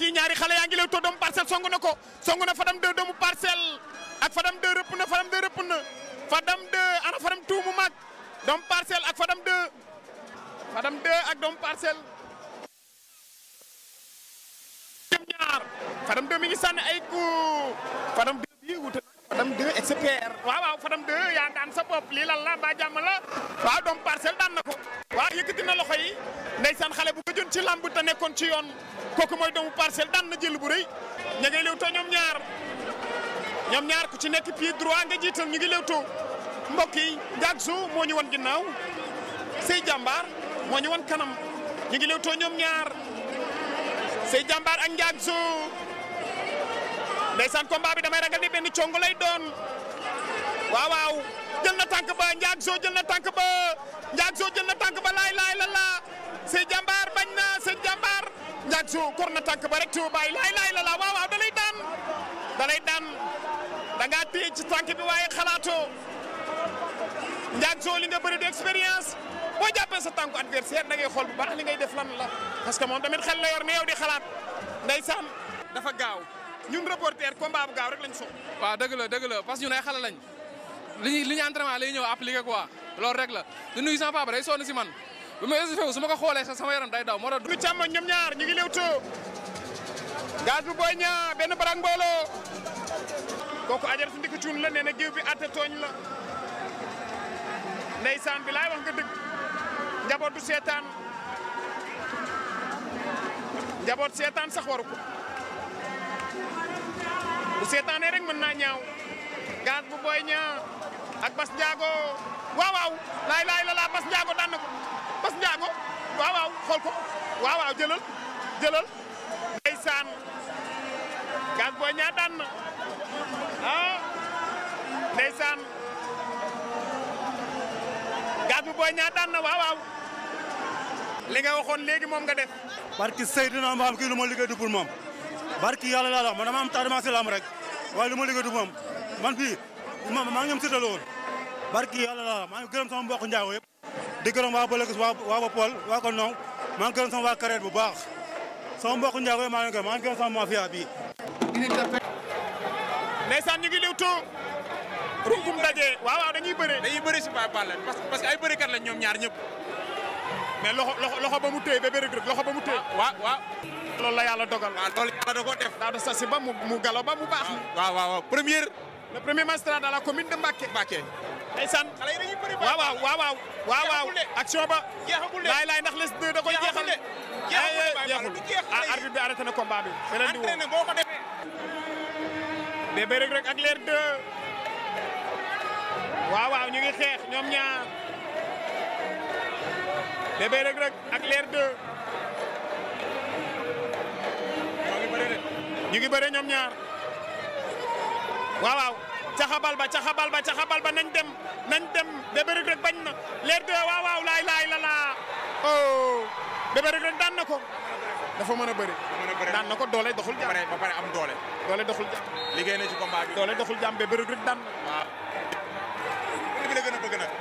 mbokk yi ñaari xale yaa ngi Leewtoo doomu parcelle song na ko song na Fadam 2 doomu parcelle ak Fadam 2 rëpp na Fadam 2 rëpp na Fadam 2 ana Fadam tuumu mag doomu parcelle ak Fadam 2 Fadam 2 ak doomu parcelle. ñoom ñaar Fadam 2 mi ngi sànni ay coup Fadam 2 bii wute na Fadam 2 expert waaw waaw Fadam 2 yaa daan sa bopp lii lan la mbaa jàmm la waaw doomu parcelle daan na ko waaw yëkkati na loxo yi ndeysaan xale bu gëjoon ci lamb te nekkoon ci yoon kooku mooy doomu parcelle daan na jël bu rëy ña ngay Leewtoo ñoom ñaar ñoom ñaar ku ci nekk pied droit nga jiital ñu ngi Leewtoo mbokk yi Ndiak Zo moo ñu wan ginnaaw Sey Jàmbaar moo ñu wan kanam ñu ngi Leewtoo ñoom ñaar Sey Jàmbaar ak Ndiak Zo ndeysaan combat bi damay ragal ni benn congo lay doon waaw waaw jël na tànk ba Ndiak Zo jël na tànk ba Ndiak Zo jël na tànk ba laay laay la la Sey Jàmbaar bañ na Sey Jàmbaar Ndiak Zo kor na tànk ba rek tu bàyyi laay laay la la waaw waaw da lay daan da lay daan da ngaa téye ci tànk bi waaye xalaatoo Ndiak Zo li nga bëri de expérience boo jàppee sa tànku adversaire da ngay xool bu baax li ngay def lan la parce que moom tamit xel la yor ne yow di xalaat ndeysaan dafa gaaw ñun reporter combat bu gaaw rek lañ soxla. waaw dëgg la dëgg la parce que ñun ay xale lañ li ñuy li ñu entraînement lay ñëw appliqué quoi loolu rek la di nuyu sama papa day sonn si man bi ma échauffé su ma ko xoolee sax sama yaram day daw moo tax. du càmmoñ ñoom ñaar ñu ngi Leewtoo gaz bu booy ñaa benn barang mbooloo kooku ajar su ndikk cuun la nee na géew bi atte tooñ la ndeysaan bi laay wax nga dëgg njaboot du seetaan njaboot seetaan sax waru ko bu seetaanee rek mën naa ñaaw gaz bu booy ñaa ak Bas Ndiago waaw waaw laay laay la laa Bas Ndiago daan na ko Bas Ndiago waaw waaw xool ko waaw waaw jëlal jëlal ndeysaan gaz booy ñaa daan na ah ndeysaan gaz bu booy ñaa daan na waaw waaw li nga waxoon léegi moom nga def barki Seydina Mbaam kii lu ma liggéey du pour moom barki yàlla laa wax man dama am tardement si lamb rek waaye lu ma liggéey du moom man fii ma maa ngi ñoom séddale woon barki yàlla laa wax maa ngi gërëm sama mbokk njaago yëpp di gërëm waa Bëlëkis waa waa ba Paul waa ko Nong maa ngi gërëm sama waa Kareet bu baax sama mbokk njaago yëpp maa ngi gërëm maa ngi gërëm sama mafia bi ndeysaan ñu ngi Leewtoo runkum daje waaw waaw dañuy bëre dañuy bëri si Baye Balla parce que parce que ay bërikat lañ ñoom ñaar ñëpp. mais loxo loxo loxo ba mu téye ba bëre rek loxo ba mu téye waaw waaw. loolu la yàlla dogal waaw loolu yàlla da koo def. daaw da sasi ba mu mu galo ba mu baax waaw waaw waaw première. le premier magistrat de la commune de Mbacké Mbacké. ndeysaan xale yi dañuy bëri waaw waaw waaw waaw waaw waaw Jeexagul de. action ba jeexagul de. laay laay ndax les deux da koy jeexal Jeexagul de. Jeexagul de, Baye Balla, jeexul du jeex xale ah yi. arbitre bi arrêté na combat bi beneen di woo entraîné boo ko defee. bébé rek rek ak leer deux waaw waaw ñu ngi xeex ñoom ñaar bébé rek rek ak leer deux ñoo ngi bëri de. ñu ngi bëre ñoom ñaar waaw waaw caxabal ba caxabal ba caxabal ba nañ dem nañ dem bébé rek rek bañ na leer deux waaw waaw laay laay la laa oh bébé rek rek daan na ko dafa mën a bëri mën a bëri. daan na ko doole doxul ba jàmm pare ba pare am doole. doole doxul jàmm liggéey na ci combat bi. doole doxul jàmm bébé rek rek daan na waaw. bi la gën a bëgg nag.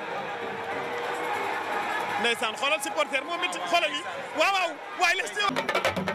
ndeysaan xoolal supporter moom it xoolal yi waaw waaw waaye les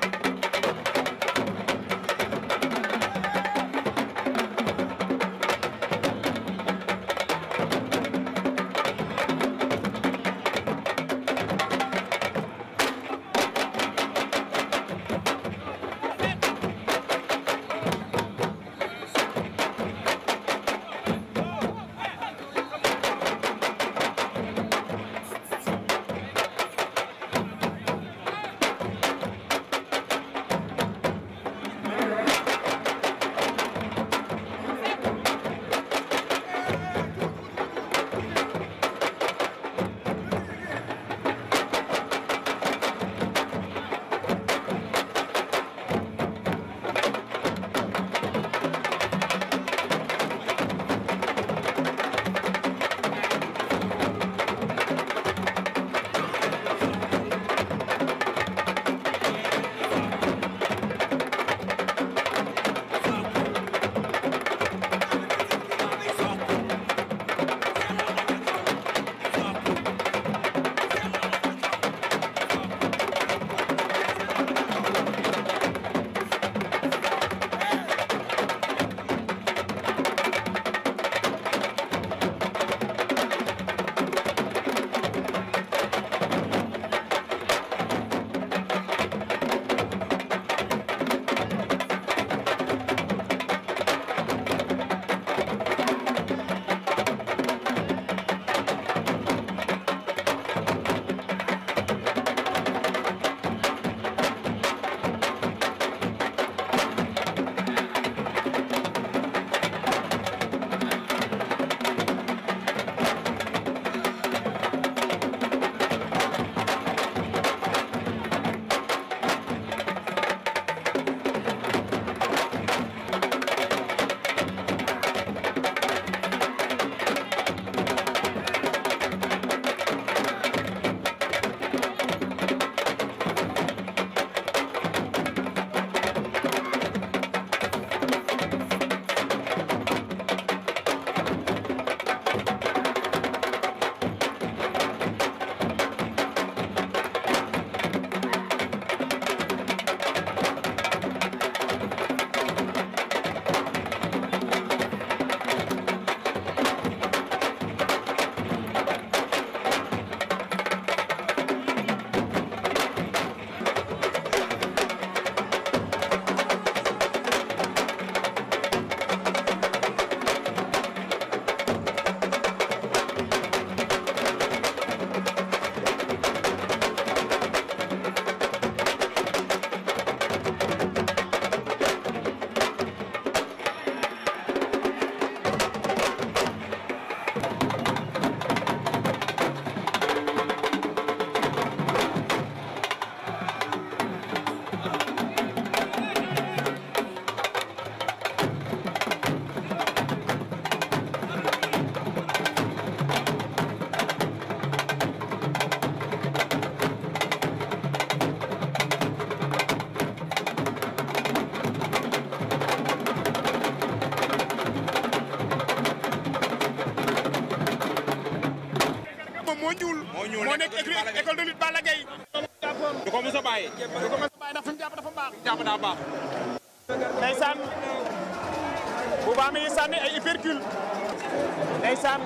moo nekk écrit école de lutte Balla Gaye du ko mos a bàyyi. du ko mos a bàyyi ndax fi mu jàpp dafa baax jàpp daa baax. ndeysaan bu baax mi ngi sànni ay hypercule ndeysaan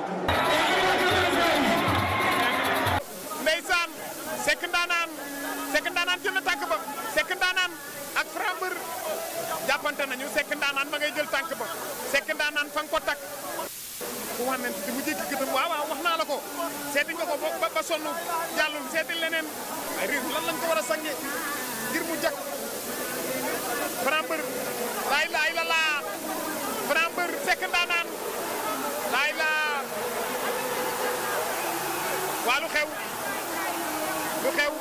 ndeysaan sekk ndaanaan sekk ndaanaan jël na tànk ba sekk ndaanaan ak frambeur jàppante nañu sekk ndaanaan ma ngay jël tànk ba sekk ndaanaan fa nga ko takk ku wànnent di mu jékki gëtam waaw waaw wax naa la ko seeti nga ko ba ba sonn jàllul seeti leneen ay réew lan lañ ko war a sange ngir mu jak frambeur laay laay la laa frambeur sekk ndaanaan laay laa waa lu xew lu xew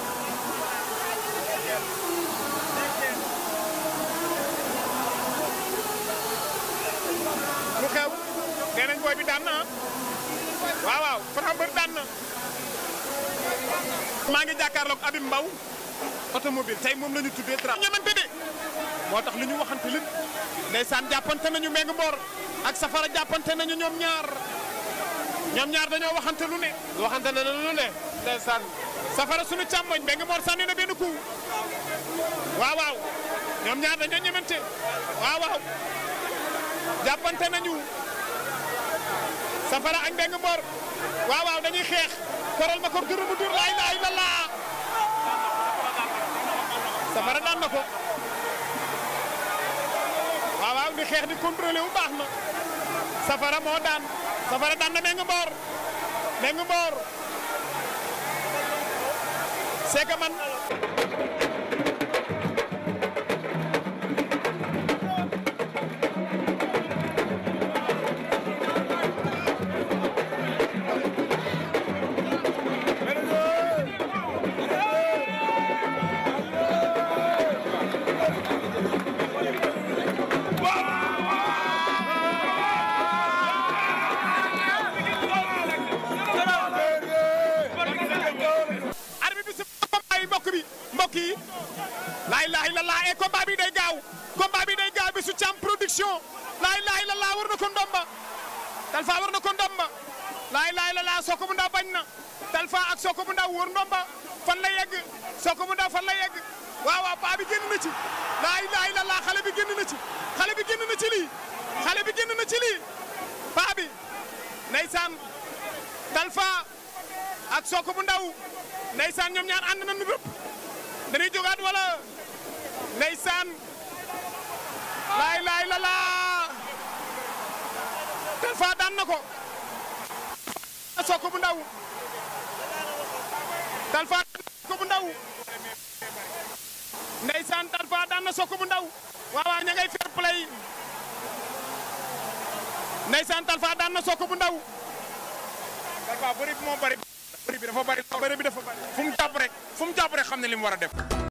lu xew nee nañ booy bi daan na waaw waaw frambeur daan na maa ngi jàkkaarloog Abim Mbaw automobile tey moom la ñu tuddee tra ñamante de moo tax li ñu waxante leen ndeysaan jàppante nañu Meng Mboor ak Safara jàppante nañu ñoom ñaar ñoom ñaar dañoo waxante lu ne waxante na lu ne ndeysaan Safara suñu càmmoñ Meng Mboor sànni na benn coup waaw waaw ñoom ñaar dañoo ñemante waaw waaw jàppante nañu Safara ak Meng Mboor waaw waaw dañuy xeex koral ma ko duru mu dur laa ilaaha illallaah Safara daan na ko waaw waaw di xeex di contrôlé wu baax na Safara moo daan Safara daan na Meng Mboor Meng Mboor c'est que man arbitre bi si combat yi mbokk bi mbokk yi laa ilaaha illallaah e combat bi day gaaw combat bi day gaaw bi su cam production laa ilaaha illallaah war na ko ndomba Talfa war na ko ndomba laa ilaaha illallaah Soko bu ndaw bañ na Talfa ak Soko bu ndaw wër ndomba fan la yegg Soko bu ndaw fan la yegg waaw waaw paa bi génn na ci laa ilaaha illallaah xale bi génn na ci xale bi génn na ci lii xale bi génn na ci lii paa bi ndeysaan Talfa ak Soko bu ndaw ndeysaan ñoom ñaar ànd nañu rëpp dañuy jógaat wala ndeysaan laay laay la laa Talfa daan na ko Soko bu ndaw Talfa daan na Soko bu ndaw ndeysaan Talfa daan na Soko bu ndaw waaw waaw ña ngay fair play ndeysaan Talfa daan na Soko bu ndaw Talfa bëri bi moo bëri. bëri bi dafa bëri. bëre bi dafa bari fu mu jàpp rek fu mu jàpp rek xam ne li mu war a def.